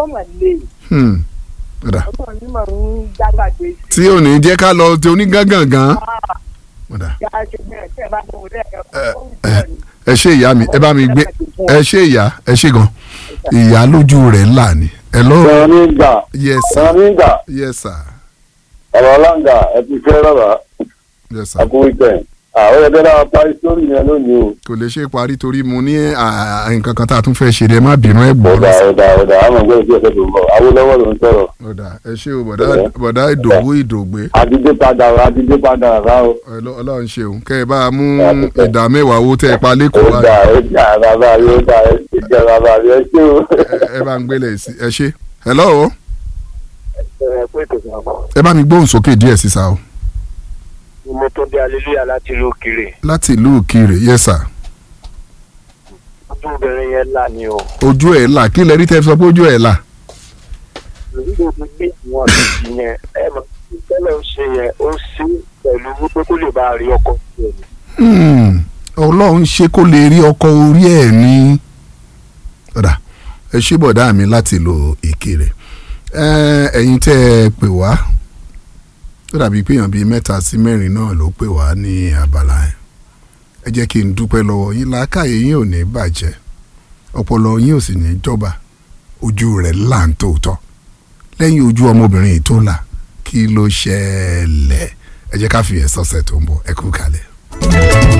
ọmọ lè Hmm. ọ̀dà ọmọ mi máa ń jágbàgbé sí tí ò ní jẹ́ ká lọ ti onígangangan ọ̀dà i yá ṣe bẹ́ẹ̀ tẹ́ ẹ bá tó wọlé ẹ̀ka ẹ ẹ ṣe ìyá mi ẹ bá mi gbé ẹ ṣe ìyá ẹ ṣe gan ìyá lójú rẹ̀ ńlá ni hello sọ̀rọ̀ ní ìgbà yes sọ̀rọ̀ sir ní ìgbà yes sir ọ̀rọ̀ ọ̀làǹgà ẹ ti fẹ́ rọ̀rọ̀ yes sir àkó wíkẹ̀ àwọn ẹgbẹ́ náà parí sórí yẹn lónìí o. kò lè ṣe parí torí mo ní à, nǹkan kan tá a tún fẹ́ ṣe ni ẹ má bínú ẹ gbọ́ ọ̀dà lọ́sàn. ọ̀dà ọ̀dà àwọn ọmọ ìgbẹ́ ìṣẹ́ tó ń bọ̀ awólọ́wọ́ ló ń sọ̀rọ̀ ọ̀dà ẹ ṣé o bọ̀dá bọ̀dá ìdòwú ìdògbé àdìdé padà rà àdìdé padà rà o. Ọlọ́- ọlọ́run ṣeun kẹ́ ẹ bá a mú ìdá mẹ́wàá owó tẹ́ ẹ pa lẹ́kọ̀ọ́ ó dà báyìí. ó dà bàbá mi ó dà ẹ ti jẹ bàbá mi ẹ ṣé o. Ẹ- ẹ bá ń gbélé sí ẹ ṣe hello ẹ pé kò sàn. ẹ bá mi gbóhùn sókè díẹ̀ sísá o mo tó dé aleluya láti ìlú òkèrè láti ìlú òkèèrè yes sir ojú obìnrin yẹn là ní o. ojú ẹ̀ là kí lẹ rí tẹ́ fi sọ pé ojú ẹ̀ là nígbà tó gbé ìwọ̀n àti yẹn ẹ mọ̀ tẹ́lẹ̀ ń ṣe yẹn ó sí pẹ̀lú wípé kó lè bá a rí ọkọ̀ tiẹ̀ ni. Hmm, ọlọ́run ṣe kó lè rí ọkọ̀ orí ẹ̀ ní. ọ̀dà ẹ ṣé bọ̀dá mi láti ìlú ìkirè Ẹ, ẹ̀yin tẹ́ ẹ pè wá ó dàbí pé èèyàn bíi mẹ́ta sí mẹ́rin náà ló pè wá ní abala yẹn ẹ jẹ́ kí n dúpẹ́ lọ́wọ́ yín làákàyè yín ò ní bàjẹ́ ọpọlọ yín ò sì ní jọba ojú rẹ̀ là ń tòótọ́ lẹ́yìn ojú ọmọbìnrin yìí tó là kí ló ṣẹlẹ̀ ẹ jẹ́ ká fi ẹ̀ sọ́sẹ̀ tó ń bọ̀ ẹ kú kalẹ̀.